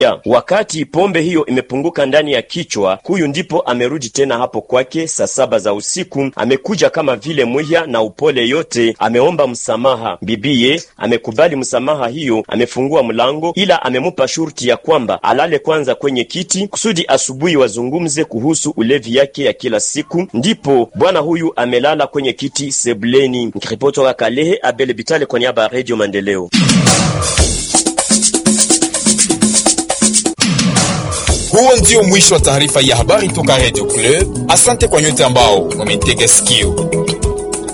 Ya, wakati pombe hiyo imepunguka ndani ya kichwa, huyu ndipo amerudi tena hapo kwake saa saba za usiku. Amekuja kama vile mwiya na upole yote, ameomba msamaha. Bibiye amekubali msamaha hiyo, amefungua mlango, ila amemupa shurti ya kwamba alale kwanza kwenye kiti kusudi asubuhi wazungumze kuhusu ulevi yake ya kila siku. Ndipo bwana huyu amelala kwenye kiti sebuleni. Nikiripoti toka Kalehe, Abel Bitale kwa niaba ya Radio Maendeleo. Huo ndio mwisho wa taarifa ya habari toka Radio Club. Asante kwa nyote ambao wametega sikio.